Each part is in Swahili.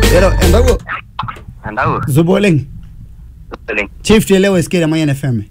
Ero endago Andau. zubo oleng. Oleng. Chief tele weskira Mayan FM.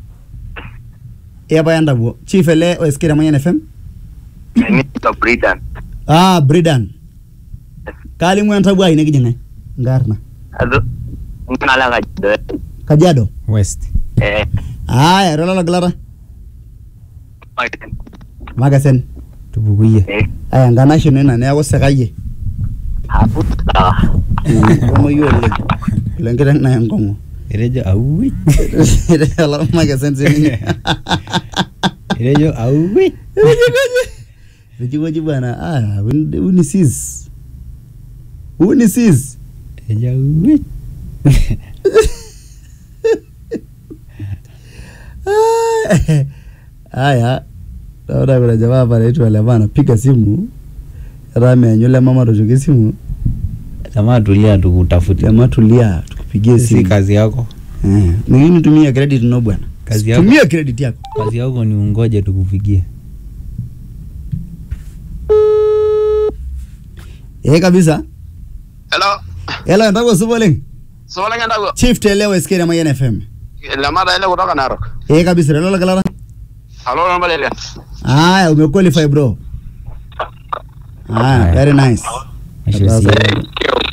Eba endago. Chief ele weskira Mayan FM. Mimi to Britain. Ah, Bridan. Kali mwe endago ai nekijinga. Ngarna. Ado. Ngala ka jido. Kajiado. west Eh. Aya, rola glara. Maiten. Magasen. tupukuye Eh. Aya nganasho nena neaku sekaye. Hapo sawa. Komo yo oleng. Lenkiteng na enkongo. etejo auwi Elo magasen sininye. etejo auwi Rejigoji bwana. Ah, uni sis. Uni sis. etejo auwi Haya, naona kuna jamaa hapa anaitwa Lema anapiga simu, hata ameanyu Lema matoshoki simu. jamaa tulia tukutafuti Jamaa tulia, tukupigie si simu. kazi yako Eh, Mimi tumia credit no bwana. Kazi yako. Tumia credit yako. kazi yako ni ungoje tukupigie Eh kabisa. Hello. Hello, ndako supo leng. Sola ngenda go. Chief telewa SK na Mayan FM. Lamada ile kutoka Narok. Eh kabisa, lolo kalala. Hello namba ile. Haya, umequalify bro. Haya, Haya. very nice. Ashe Sasa- si-